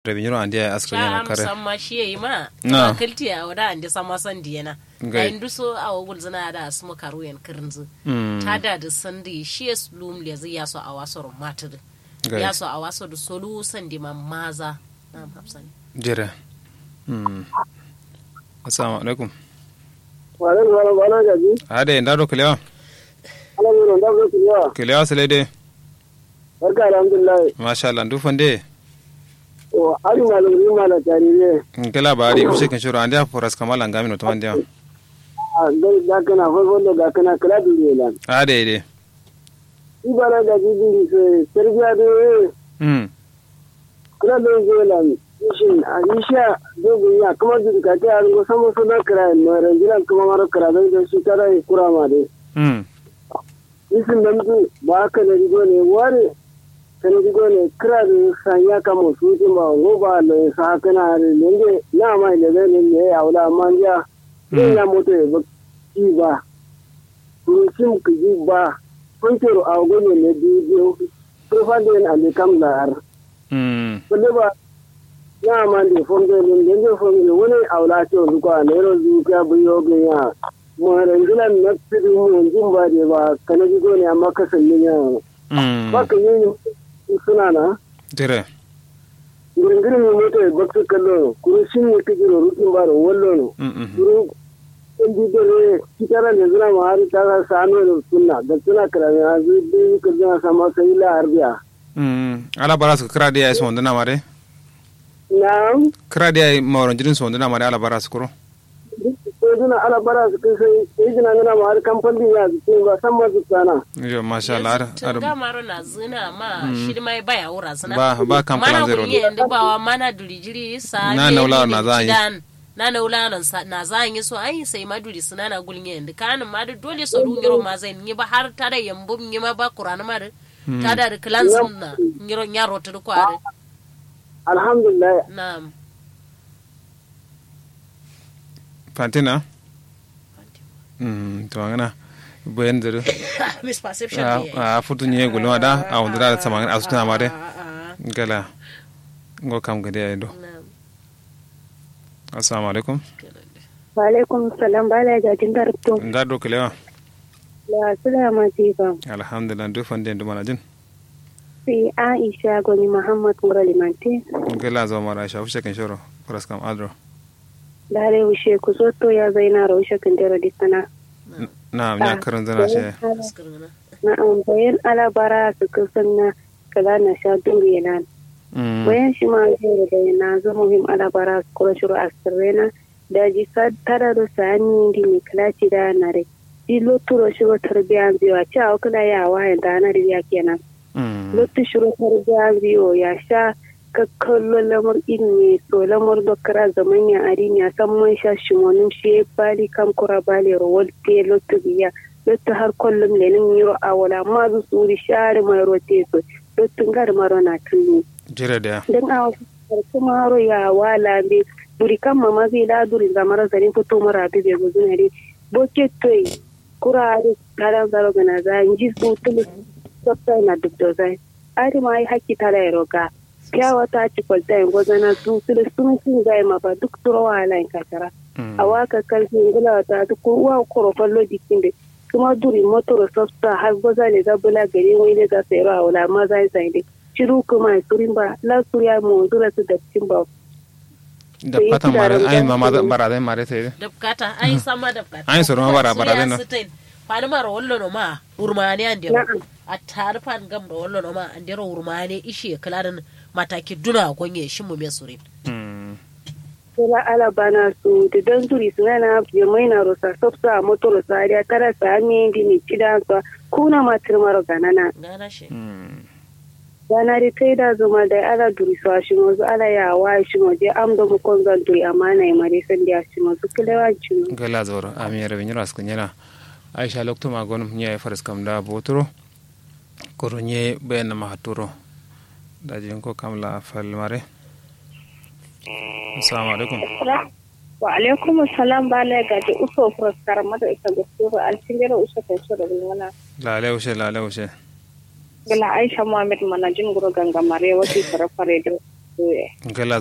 rebinyiro andi ay askri yana cha kare musamman shi yayi ma Na. na kalti a wada andi sama san diyana Gai. da indu so a wogul zana da asmu karu yan kirinzu Mm. ta da da sandi shi ya lum le zai yaso a waso matir Gai. yaso a waso da solu sandi ma maza na hafsani jere Mm. assalamu alaikum wala wala wala gaji ade ndado kilewa ala wuro da ko kiyo kilewa selede barka alhamdulillah masha Allah ndu fande o ari malam ri mala tarire ngela bari use kan shuru andi aforas kamala ngami no tamande a dai da kana fa gondo da kana kala dure lan ade ide ibara gaji diri se serbiya de mm kala do zelan shin a isha dogo ya kuma diri ka ta an go samo so da kra no ranjilan kuma maro kra da shi tara kura ma de mm isin nan du ba ka da rigo ne ware kan rigo ne kra da sanya kamo su ti ma go ba le sa kana ne ne na mai ne ne ne ya wala manja ne ya moto e ba ki ba kurusim ki ji ba kuntero a go ne ne di di profande na le kam la ar mm ko ba na ma ndi fonde ne ne fonde woni awla to du ko ne ro du ka bu yo ge ya mo rangilan na tidu mo jumba de ba kana ji go ne amma kasan ne ya mm baka yi suna na jere giringiri mi moto e baksu kallo kuru shin ne kiji ro rukin ba ro wallo no mm mm kuru en di dore kitara ne zuna ma har ta ga sano ro sunna da suna kara ne azu bi ka zuna sama sai la arbiya mm ala baras kra dia so ndana mare na'am kra dia mawron jirin so ndana mare ala baras kuro ko zuna ala bara su kai sai sai jina ngana ma har kamfani ya su ba san ma su sana yo masha Allah ar- ar- tunga maro na zina ma shi mai baya wura zina ba ba kam mana plan zero kunye ndu bawa mana dulijiri sa Na ne naula ne na za a yi. kidan. na naula na sa- na za yi so ai sai ma duri suna na gulnye ndu kanin ma da dole so ru ngiro ma zai ni ba har ta da yambu nyi ma ba qur'an ma da ta da klan sunna ngiro nyaro ta ko are alhamdulillah na'am fantina mm to ngana boyen zero misperception a ne a futu nye gulma da a wundira da samangan asutuna mare Ah, ah, gala ngo kam gade ay do na'am assalamu alaikum Walaikum salam bala jajin garto nda do kilewa la sulama tifa alhamdulillah ndu fande ndu mana jin si Aisha goni Muhammad Muralimanti gala zo mara sha fushe kan shoro faras kam adro dare ushe ku soto ya zaina ra ushe kan dero disana na nya karan zana she Askirina. na an bayan alabara su kusan kala na sha duri nan mm bayan shi ma zai da na zo muhim alabara su kura shuru asirena da ji tara da sani di ne kalaci da na re di loturo shiro tarbiyan biyu a cewa kula ya wayan da na riya kenan mm lotu shiro tarbiya biyo ya sha kakkallo lamar ilmi so lamar dokara zaman ya arin ya san man sha shimonin shi bali kam kura bali rawal te lotu biya lotu har kullum lenin yiro a wala ma zu suri share mai rote so lotu gar maro na tuni jire da dan a wasu maro ya wala be duri kan mama zai da duri zamar zarin fito mara bi be guzunare boke toy kura da karan zaro gana za inji su tulu softa na duk da zai ari ma yi haki tara ya roga kyawa ta ci kwalta yin gwazana su tulu sun sun zai ma ba duk turo wahala in kakara a waka karfi ngula ta duk uwa korofan lojikin da kuma duri motor softa har gwaza ne za bula gari wani ne za su yi rawa wala ma zai zai dai shiru kuma turin ba la su ya mu zura su da cikin ba da fatan mare ay mama da bara da mare sai dabkata ai sama dabkata Ai, soro ma bara- bara deno. fani mara wallo no ma urmani an dero Na'am. a tare fan gam da wallo no ma an dero urmani ishe kalarin mataki duna gonye shi mu mesurin mm Sula ala bana su da don duri su na ya mai na rosa softa a motor sa ya tara sa mi di mi cida sa kuna matir maro ganana gana shi mm gana ri kai da zuma da ala duri su a shi mozu ala ya wa shi mozu am da mu kon zan duri amma na yi mare san da shi mozu kilewa ci mo gala zoro ami yara bin yara skun yana aisha lokto ma gonum nya faras kam da botoro koro nye bayan ma haturo da jin ko kamla fal mare assalamu alaikum wa alaikum salam ba la ga da uso fuskar mata ita da su an cingere uso kai so da bulwana la le ushe la le ushe gala aisha muhammad manajin guro gangamare wasi fare fare da soye gala